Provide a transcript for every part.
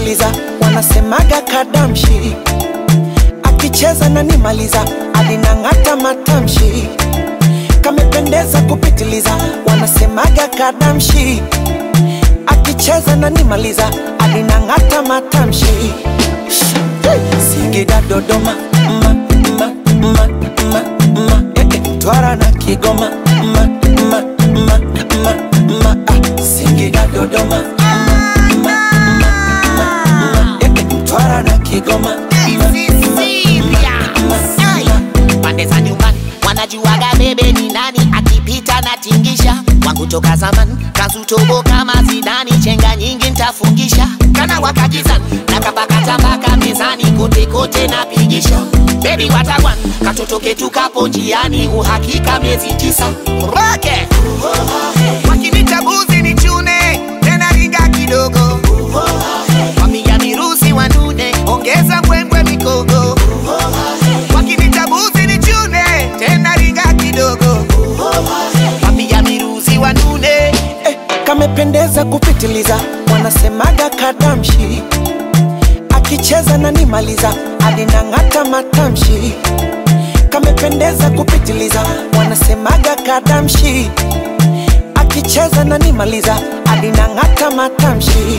kupitiliza, wanasemaga kadamshi, akicheza na nimaliza, alinang'ata matamshi, kamependeza kupitiliza, wanasemaga kadamshi, akicheza na nimaliza, alinang'ata matamshi. Singida, Dodoma, ma, ma, ma, ma, ma, eh, eh, Twara na Kigoma, ma, ma, ma, ma, ma, ah, Singida, Dodoma, ma, ma, ma, ma, ma, eh, eh, Twara na Kigoma, ma, pande za nyumbani wanajuaga bebe ni nani akipita na tingisha wangu toka zaman kazutobo kama zidani chenga nyingi ntafungisha kana wakakizan na kapakata mpaka mezani kote kote napigisha bebi watagwan katoto ketu kapo njiani uhakika miezi tisa roke wakinita buzi ni chune tena ringa kidogo wapiga mirusi wanune ongeza mbwembwe mikogo wakinita buzi ni chune tena ringa kidogo wapiga mirusi wanune eh, kamependeza kupitiliza, wanasemaga kadamshi, akicheza na nimaliza, alinang'ata matamshi, kamependeza kupitiliza, wanasemaga kadamshi, akicheza na nimaliza, alinang'ata matamshi.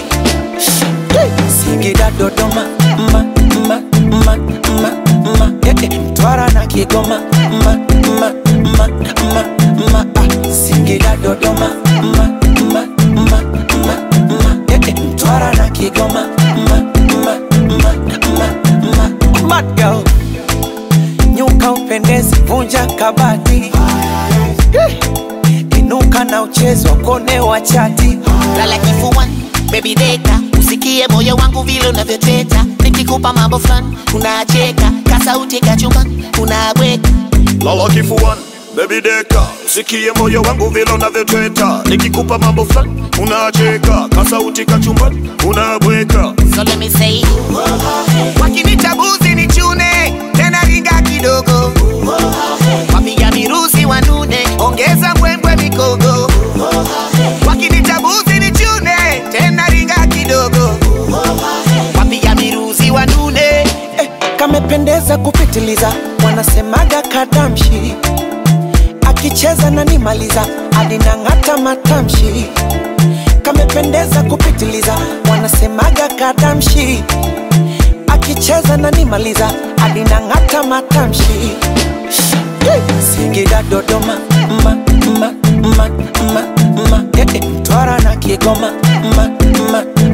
Singida, Dodoma, ma, ma, ma, ma, ma, eh, eh, Mtwara na Kigoma, ma, ma, ma, ma, ma, ah, Singida, Dodoma, ma, ma, ma, ma, ma, eh, eh, Mtwara na Kigoma, ma, ma, ma, ma, ma, Mad girl, nyuka upendezi, vunja kabati, Eh, inuka na uchezo kone wa chati, lala kifuani baby deka usikie moyo wangu vile unavyoteta nikikupa mambo fulani unacheka kasauti kachumbani unabweka lala kifuani Baby deka, usikie moyo wangu vile unavyotweta, nikikupa mambo fulani unacheka, kasauti kachumbani unabweka. so let me say wakinita buzi ni chune tena ringa kidogo wapiga mirusi wanune ongeza mbwembwe mikogo wakinita buzi ni chune tena ringa kidogo wapiga mirusi wanune eh, kamependeza kupitiliza, wanasemaga kadamshi, akicheza na nimaliza, alinang'ata matamshi, kamependeza kupitiliza, wanasemaga kadamshi, akicheza na nimaliza, alinang'ata matamshi. Singida, Dodoma, ma, ma, ma, ma, ma, eh, eh, Mtwara na Kigoma, ma, ma,